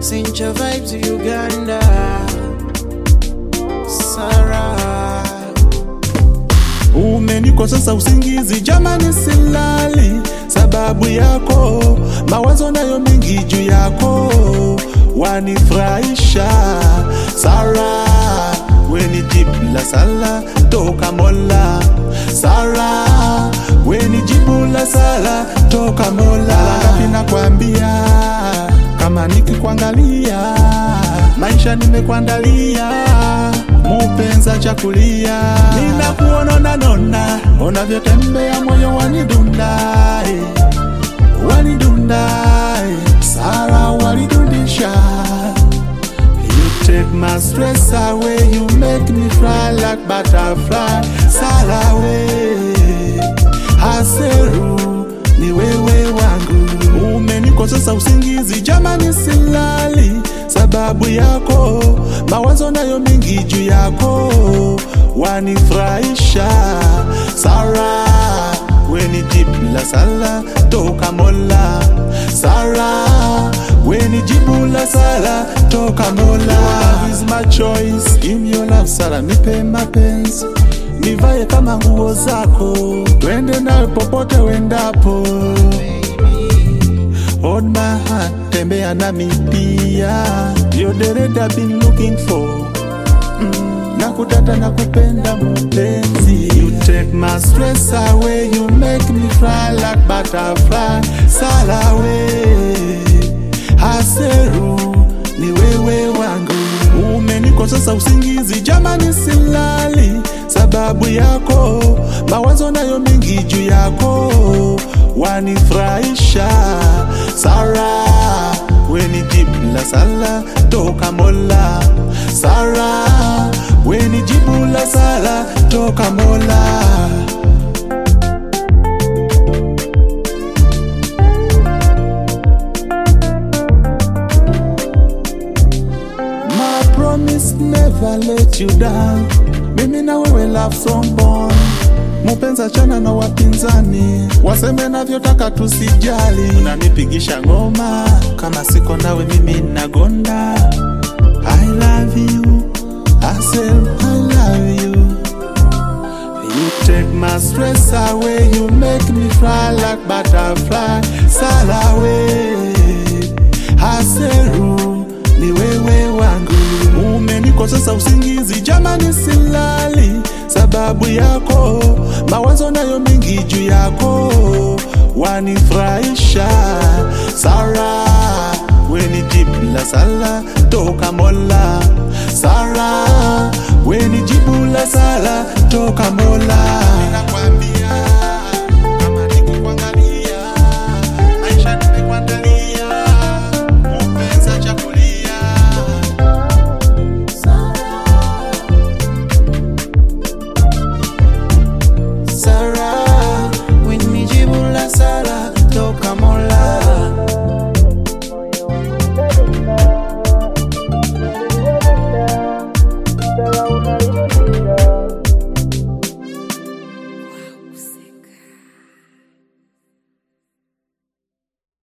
Cincha vibes Uganda. Sarah. Umenikosesa usingizi jamani, silali sababu yako, mawazo nayo mingi juu yako, wanifurahisha Sara, weni jibu la sala toka Mola. Sara, weni jibu la sala toka Mola. Ngapi nakwambia, kama nikikuangalia, maisha nimekuandalia mupenza chakulia, ninakuona nanona, unavyotembea moyo wanidunda, eh, wanidunda, eh, Sara walidundisha. You take my stress away, you make me fly like butterfly. Sara we, haseru ni wewe wangu, umenikosesa usingizi jamani, silali sababu yako, mawazo nayo mingi juu yako, wanifurahisha Sara, weni jibu la sala toka Mola. Sara, weni jibu la sala toka Mola. Love is my choice, give me your love Sara, nipe mapenzi nivae kama nguo zako, twende nawe popote wendapo. Hold my hand, tembea nami pia, you're the red I've been looking for. Mm, nakutata nakupenda mpenzi, you take my stress away, you make me fly like butterfly. Sala we, haseru ni wewe wangu, umenikosesa usingizi jamani, silali sababu yako, mawazo nayo mingi juu yako, wanifurahisha Sara, weni jibu la sala toka Mola. Sara, weni jibu la sala toka Mola. My promise never let you down. Mimi na wewe love song born. Mupenza chana na wapinzani waseme navyotaka, tusijali. Unanipigisha ngoma kama siko nawe, mimi nagonda. I love you, I say I love you. You take my stress away, you make me fly like butterfly. Sala we, haseru ni wewe wangu, umenikosesa usingizi jamani, silali sababu yako, mawazo nayo mingi juu yako, wanifurahisha Sara, weni jibu la sala toka Mola. Sara, weni jibu la sala toka Mola.